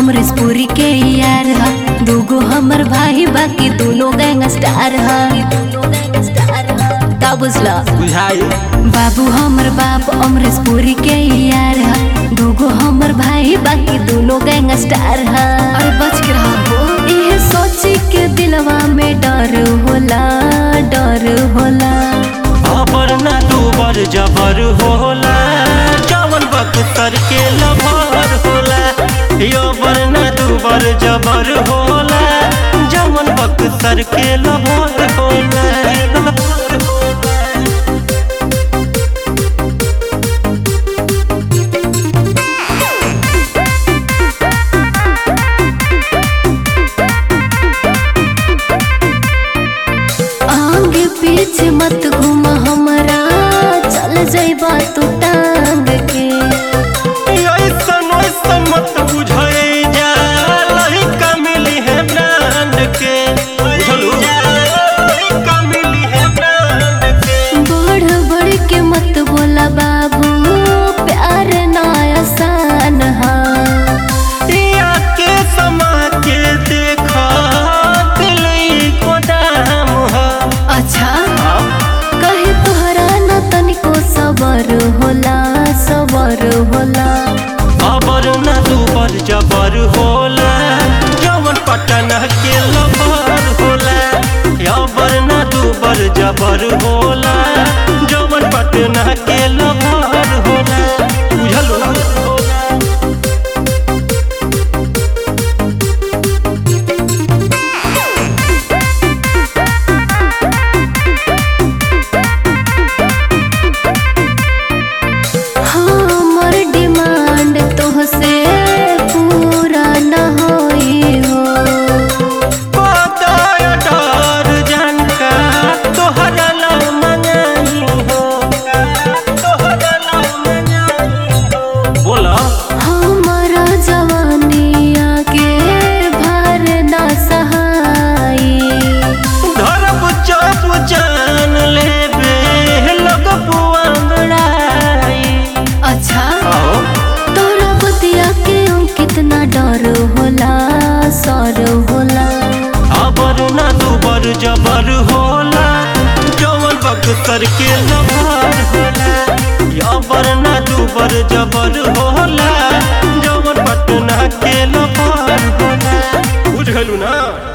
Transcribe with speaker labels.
Speaker 1: अमरीशपुरी के यार ह दूगो हमर भाई बाकी दोनों गैंग स्टार ह का बुझला
Speaker 2: बुझाई
Speaker 1: बाबू हमर बाप अमरीशपुरी के यार ह दूगो हमर भाई बाकी दोनों गैंग स्टार ह अरे बच के रहा हो ये सोची के दिलवा में डर होला डर होला
Speaker 2: अबर ना दूबर जबर होला जवन बख्तर के लभर होला अबर ना दूबर जबर होला जवन बख्तर के लभर होला
Speaker 1: आगे पीछे मत घूम हमरा चल जाइबा तू टांग के
Speaker 2: ऐसन ऐसन मत बुझाई जा लहिका मिली है ब्रांड के बुझलू लहिका मिली है ब्रांड के
Speaker 1: बढ़ बढ़ के मत बोला बाबू प्यार ना आसान हा
Speaker 2: दिया के समा के देखा दिल को दाम है
Speaker 1: अच्छा कहे तोहरा न तनिको सबर होला सबर होला
Speaker 2: अबर न दूबर जबर होला जवन पटन के लबर होला अबर न दूबर जबर होला जवन पटन के लबर होला बुझलू
Speaker 1: हमर डिमांड तोहसे पूरा न होई हो
Speaker 2: पताय डर जानका तोहरा ला मंगाई हो तोहरा ला मंगाई हो बोला
Speaker 1: हमारा जवानिया के भार ना सहाई
Speaker 2: धरब चप जान लेबे लोग पुआंगड़ाई
Speaker 1: अच्छा
Speaker 2: आओ
Speaker 1: तोरा बतिया के कितना डर होला सर होला
Speaker 2: अबर ना दुबर जबर होला जवन बख्तर के लभार होला अबर ना दुबर जबर होला जवन पटना के लभार होला बुझलू ना